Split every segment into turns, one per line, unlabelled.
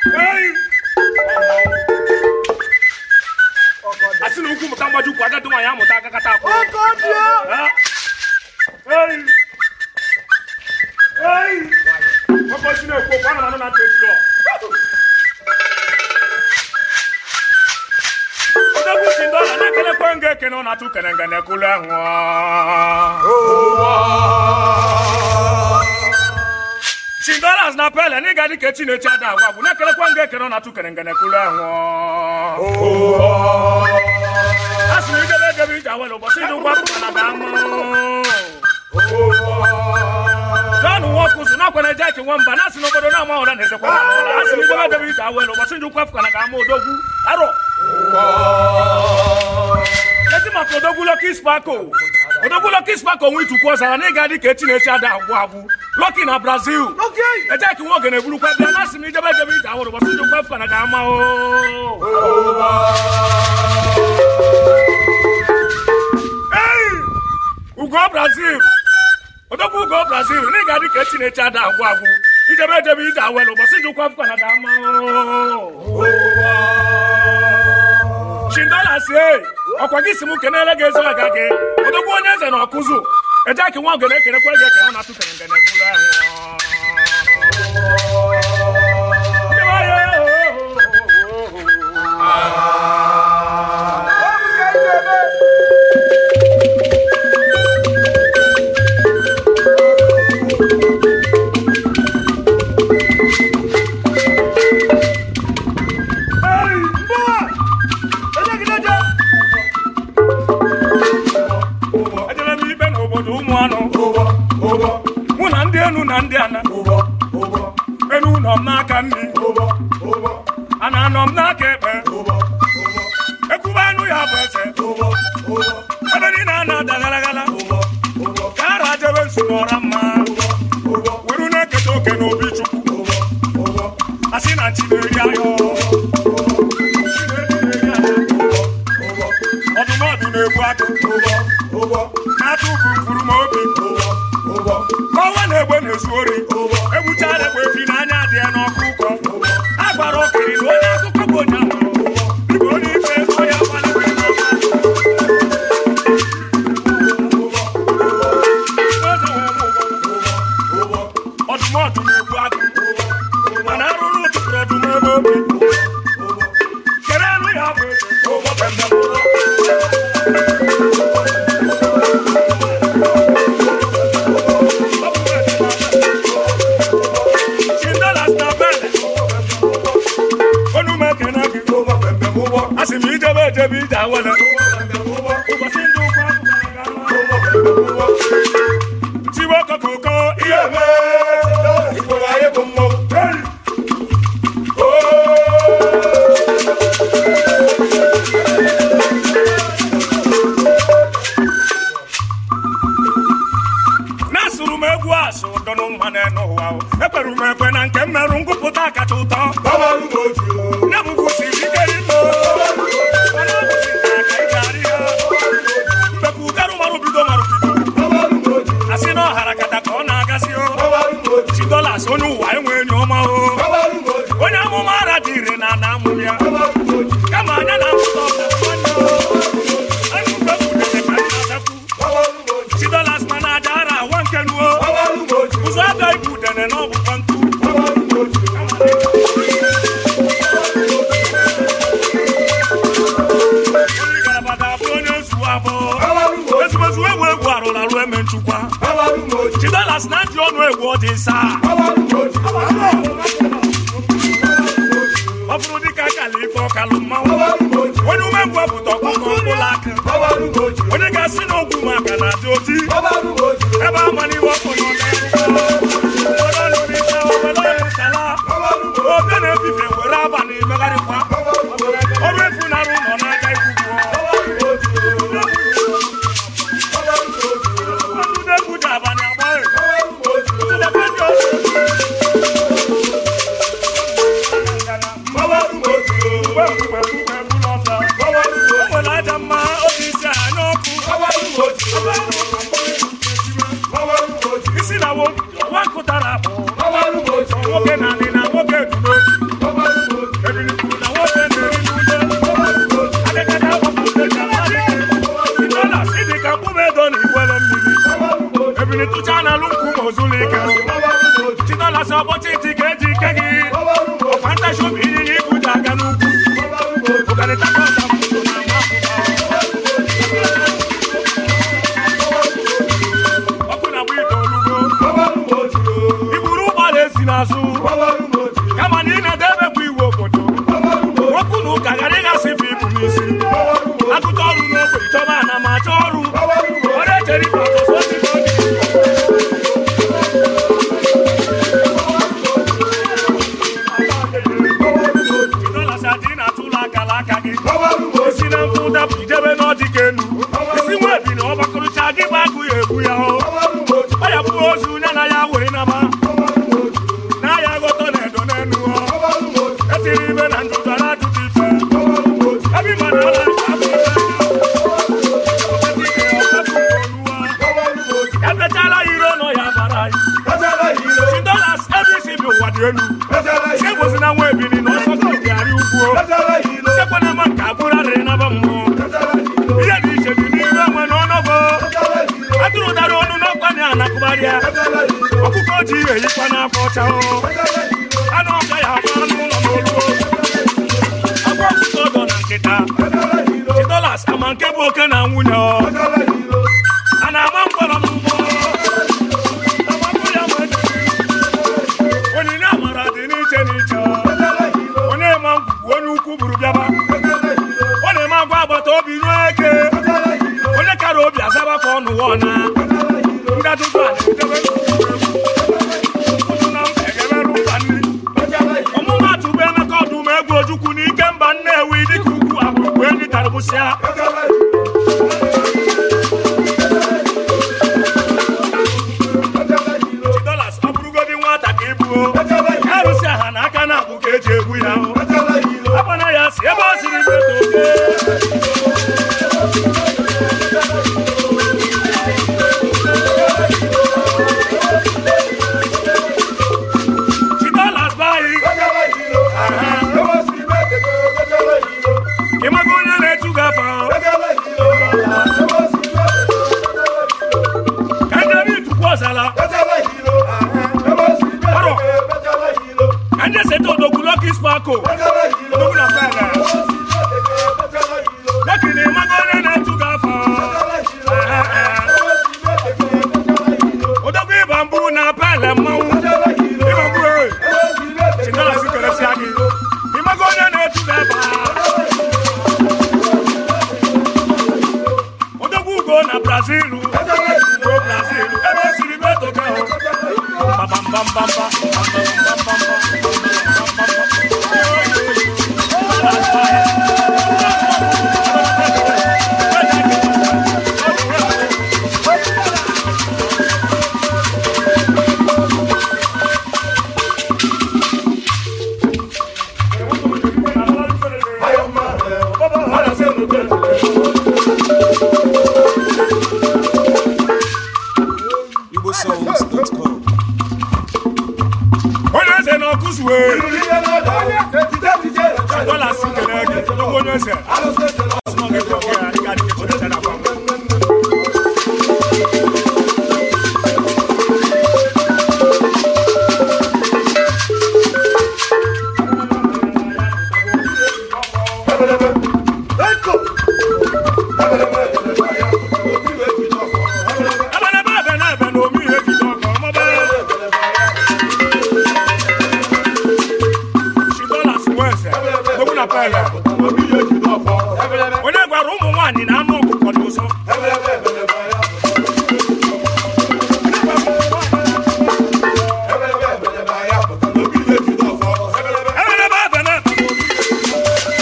Ei! asị na ukwu mụta mgbaji ukwu agadi nwaanyị amụta agakata akwụ Ha? Ei! Ei! Ọkọ si na-ekwu okwu ana m anụ na ntị echiri ọ. odogwu si ndị ọla na-ekelekwe nga ekene ọ na-atụ kene ngene kulu ahụ chindolas na pele na ịga dị ka echi na-echi ada agwa bụ na-ekelekwa nga ekene ọ na-atụ kene ngene kulu ahụ a sị na idebe edebe ije awele ụbọchị ndị ụgwọ apụta na dama John Nwokuzu na kwere jeki nwamba na asị n'obodo na amahụra na ezekwa na amahụra a sị na idebe edebe ije awele ụbọchị ndị ụgwọ apụta na ga-ama odogwu arọ Ezi maka odogwu Lucky Sparko odogwu Lucky Sparko nwe itukwu ọzara na ịga dị ka echi na-echi ada agwụ agwụ Lucky na Brazil ejeki nwa oge na-eburukwa bịa na asị m ijebe ejebe ije awụrụ ụbọchị ndị ụgwọ apụta na ga-ama o Ei! ugo brazil odogwu ugo brazil na ị ga-adị ka echi na-eche ada agwụ agwụ ijebe ejebe ije awelu ụbọchị ji ụkwa afọ na ga-ama chindola si e ọkwa gị si m kenele gị ezi ọga gị odogwu onye eze na ọkụzụ ejeki nwa ogene ekenekwe gị ekene ọ na-atụ kere ngene kwuru ahụ Ndị be anyị, Hey, mbawa! Ejegideje! Ejere m ikpe n'obodo ụmụ anụ mụ na ndị enu na ndị ana enu nọ m n'aka nri ana anọ m n'aka ekpe ekwube anụ ya bụ eze ebe niile a na-ada ghalaghala ka ara jebe nsu n'ọra mma were na-eketa oke n'obi chukwu asị na chi na-eri ahịa ọdụmọdụ na-egbu agụ na-atụ bụ mkpụrụ ma obi ọnwa na-egbe na-ezu ori egbuchala egbe efi n'anya dị ya n'ọkụ ụkọ a gwara okiri na onye akụkọ bụ onye amụrụ igwe onye ife ego ya gbalịrị ego ọdụmọdụ na-egbu agụ mana arụrụ ụtụtụrụ ọdụm ebe obi kere anụ ya bụ eze Chindolas na bele onu m ekene gị asị m ijebe ejebe ije awele ụbọchị ndị ụkwụ apụtara ga ama tiwe kokoko ihe Hey! na-asụrụ m egwu asụ dọnụ mmanụ n'ụwa o. ekwere m ekwe na nke m merụ ngụpụta kacha ụtọ ya bụkwu siri ike rinno mana ọ bụzi nke aka ị ga-arị ya mbekwa ugarụ marụ bido marụ bido asị na ọhara kata ka ọ na-agazi o chi dolas onye ụwa enwe enyi ọma o onye amụma ara dị ire na ana amụ ya kama anya na amụta ọbịa nwanne o anụfe kwudere ka nna zakwu chi dolas mana aja ara awa nke nuo ụzọ abịa ibu udene na ọbụkwa ntu onye garabada abụ onye nzuwo abụọ ezumezu egwu egwu arụrụ arụ eme nchukwa chi dolas na ndị ọnụ egwu ọ dị nsaa ọ bụrụ dịka akala ife ọkalụ mmanwụ onye umengwu pụta ọkpọkọ mkpụrụ aka onye ga-asị na ogwu maka na adị oji ebe amaniwe ọkụ na obe na-efife were abalị megharịkwa ọrụ efu na-arụ ụlọ n'aka ikwugbuo ọnụ na-egwu ji abalị agbaghị tụdebe ndị ọzọ mgbe mgbe mgbe bụrụ ọzọ o nwere aja mma oge isi anya ọkụ isi na nwa nkụtara bụ nwoke na anị na nwoke du n'otu si egbozi na nwa ebili na ọsọ ka ogari ugwu sekwana ma nke abụrụ arịrị naba mmụọ ihe dị iche dị n'ihu enwe na ọnọgo atụrụ dara ọnụ n'ọkwa na anakụgharịa ọkụkọ ji eyikwa n'akwa ọcha o anụ ọka ya agba anụ ụlọ n'olu agwa ọkụkọ ọdọ na nkịta dolas ama nke bụ oke na nwunye ọ a na-ama mkpọrọ n'ụgbọ Agbapụ ya ma dị. onyinye amara dị n'iche n'iche onye ma ngwugwu onye ukwu buru bịaba ọ na-eme agwa agbata obi ruo eke onye kara obi azaba ka ọ nụwa ọna ndị ajụjụ a na-edebe ụtụ na mba egeberụ mba nri ọmụmatụ bụ emeka ọdụm egwu ojukwu n'ike mba nnewi dịka ugwu abụrụkwu enyi tarụbụsịa dolas ọ bụrụgodi nwata ka ịbụo arụsị aha na aka na-abụ ka eji egbu ya ahụ akpana ya si ebe ọ siri meto oke chidolas bayi ịmaga onye na-etu gị afa ka ndị itukwu ọzala ka ndị seta odogwu lọki spako odogwu na fela lekini ịmaga onye na-etu gị afa odogwu ịba mbụ na pele mmanwụ ịba mbụ e chidolas keresịa gị ịmaga onye na-etu gị afa odogwu ugo na brazil ugo brazil ebe o siri meto gị ahụ
igbosongs.com
onye eze na ọkụzuwe dọla si kele gị odogwu onye eze ọsụmọ gị bụ ya ị ga-adị ka onye na agwa Ebenebe ebe na ebe na omi ihe jide ọkọ ọmọbe Chidolas Nweze, odogwu na pele onye gwara ụmụ nwaanyị na anụ ọkụkọ dị ụzọ Ebenebe ebe na ebe na omi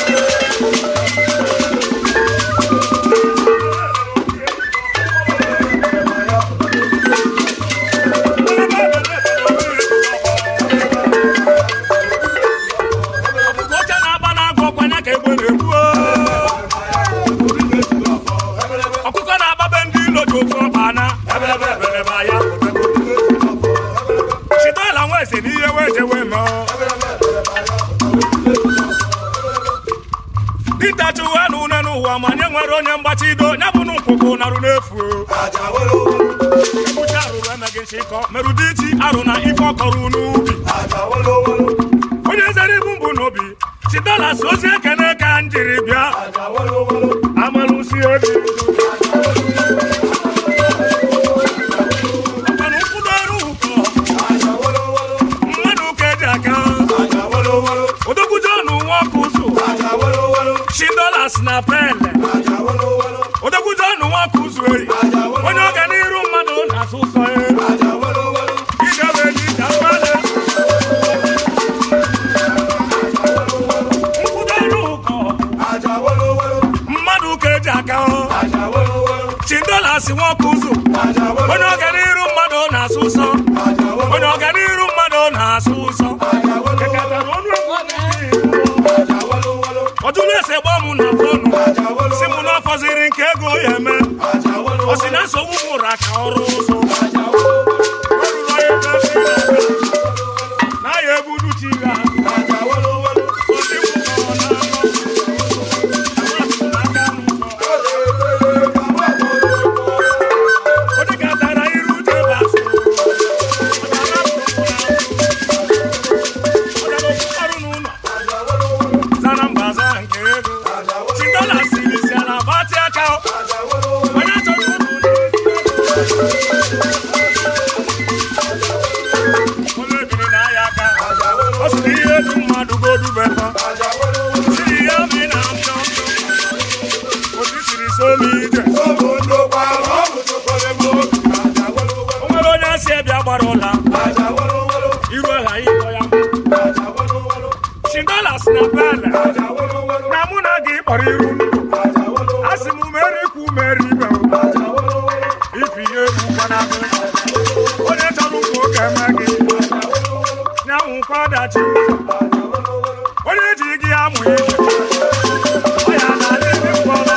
ọkụkọ ọcha na-agba na-agụ ọkwanya ka egbe na-egbu ọkụkọ na-agbabe ndị ilo ji ofe ọba na chidola nweze n'ihe wee je wee mee dịta chụwa na une n'ụwa ma nye nwere onye mgbachi ido ya bụ na nkwụkwụ narụ n'efu ebucha arụrụ emeghị nchịkọ merụ dị ichi arụ na ife ọkọrọ n'ubi onye zere ibu mbụ n'obi chidolas ozi ekene ka m jiri bịa amalụsi obi mana ụkwụdo ọrụ ụkọ mmadụ ka eji aka odogwujo ọnụ nwa ọkụ ụzụ chidolas na pele odogwujo ọnụ nwa ọkụ ụzụ eri onye ọganiru mmadụ na-asụ ụsọ ya ịgabe eji ka mmadụ nkwụdo ọrụ ụkọ mmadụ ka eji aka ọ chidolas nwa ọkụ ụzụ onye ọganiru mmadụ na-asụ ụsọ onye ọganiru mmadụ na-asụ ụsọ Ekatara ọnụ egwu ọjụrụ ese gba mụ na fọnụ si mụ na ọfọziri nke ego ya eme ọ sị na nsogbu m ụra ka ọrụ ụzọ O ruru onye ebe ebe ị na-aga. na ya ebudu chi ha Chindolas na bele na mụ na gị kpọrọ iru asị m meri kwu meri ibe ifi ihe egwu kwana onye chọrọ ụkwụ oge eme gị nyanwụkwa ọdachi onye ji gị amụ ihe ọ ya na-adị ndị mkpọrọ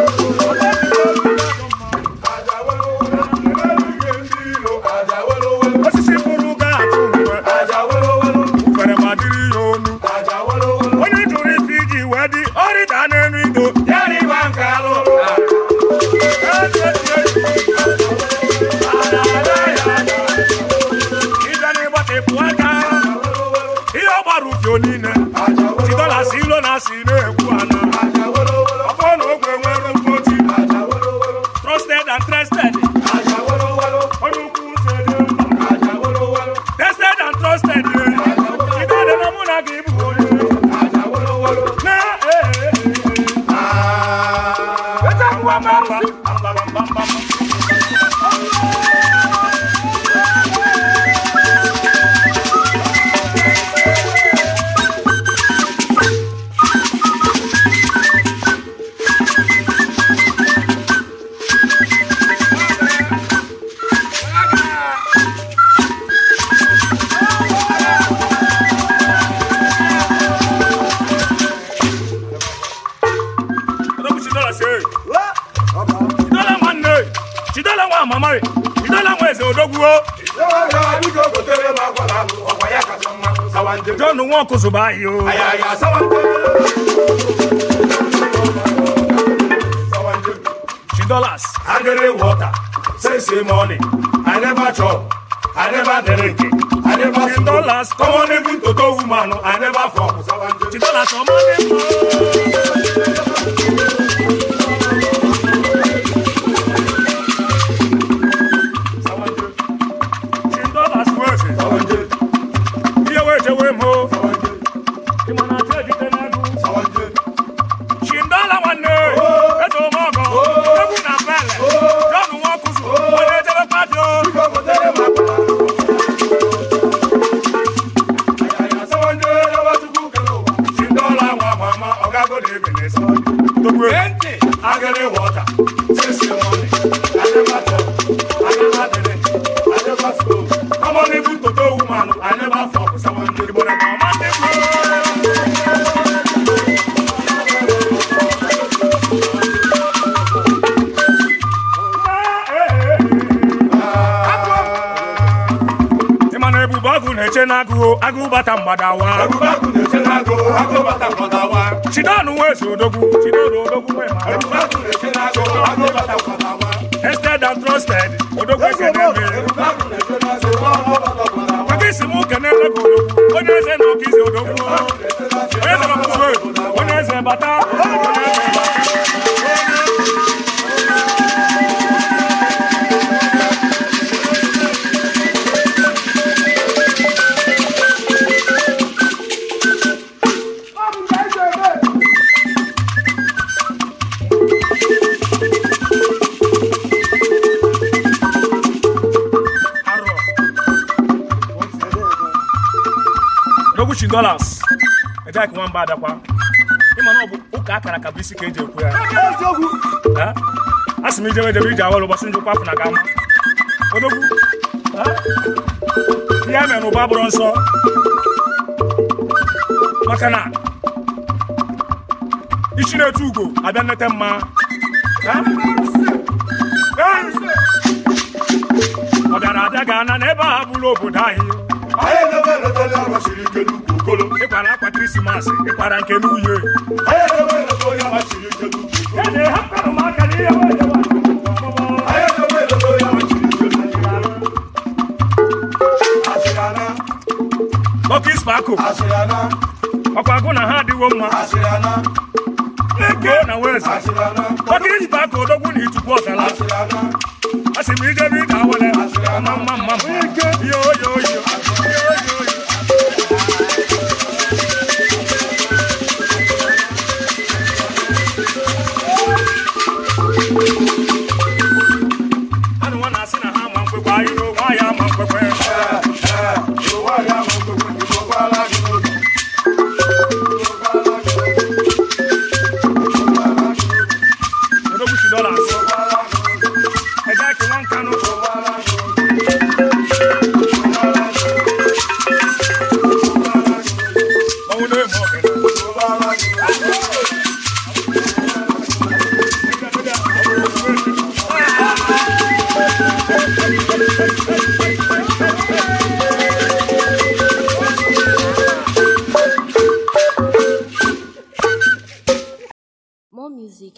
osisi pụrụ ga-atụ mgbe ufere ma dịrị ya onu onye jụrụ ife iji wee dị ọrịda n'elu ido ya rịba nke alụ ije n'ịgbatịpụ aka ihe ọ gbara ufio niile chidọlas ilo na asị na-ekwu ana ọfọ na ogwe nwere mkpoti trusted and trusted onye ukwu sede tested and trusted chidọdị na mụ na gị bụ onye na ee Odogwu Chidola si, "Hey, Chidola nwanne, Chidola nwa mama, Chidola nwa eze odogwu o." John Nwankwo zụba ahịa o. Chidolas,
Agere water, say say money. I never chop, I never drink, I never smoke.
Chidolas,
Come on, even to to woman, I never fuck.
Chidolas ọmọ ní mọ́. Chidolas wẹ̀sì, iye wẹ̀ jẹ́ wẹ̀ mọ́. Ìmọ̀nà àti èdìtẹ̀ n'ẹnu. Chidola nwanne, eze ọmọ ọgọ, egwu na bẹ̀lẹ̀. John Nwankwo zụ, onye ejebe pati o.
Agere water, say say money. I never chop, I never drink, I never smoke. Come on, even to to woman, I never fuck. Someone did, but I'm
Ịma na ebube agụ na-eche n'agụ agụ bata mgbadawa
Ebubagu na-eche n'agụ, agụ bata mkpọdawa.
Chidonu wezi odogwu Chidodo odogwu nwe ma
Ebubagu na-eche n'agụ, agụ bata mkpọdawa.
Tested and trusted odogwu eze na-eme
Ebubagu na-eche n'agụ, agụ bata mkpọdawa.
maka isi m ụka na-ele gị odogwu onye eze na ọka izi odogwu onye eze na onye eze bata onye eze bata arọ odogwu Chidolas eje ka nwamba adakwa ịma na ọ bụ ụka akara ka bụ isi ka eji ekwu ya Ha? a sị m ijebe ejebe iji awọlụ gbasị njikwa afọ na ga ama odogwu Ha? ihe a mere n'ụba bụrụ nsọ maka na ichi na-etu ugo abịa nnete mma Ha? Ha? ọ bịara abịa ga ana n'ebe a bụrụ obodo anyị
Anyị edebe eletọli agbachiri ike n'ukwu okolo.
ịkwara akwa krismas ịkwara nke n'uye
Anyị edebe eletọli agbachiri ike n'ukwu okolo.
ya na hapụrụ m aka n'ihe wee jewe
Anyị edebe eletọli agbachiri ike n'ukwu okolo. Asịrị ana,
Lucky Sparkle
asịrị ana,
ọkwa agụ na ha adịwo mma
asịrị ana,
eke na weze
asịrị ana,
Lucky Sparkle odogwu na itukwu ọsala
asịrị ana.
a sị m ijebe ije awele mma mma mma mma yo yo yo yo yo yo anụ nwa na-asị na ha ma mkwekwe anyị na onwe anyị ama mkwekwe
Ee, ee, ụwa ya ma mgbegbe, igbo gwara gị n'oge.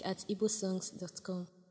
at igbosongs.com.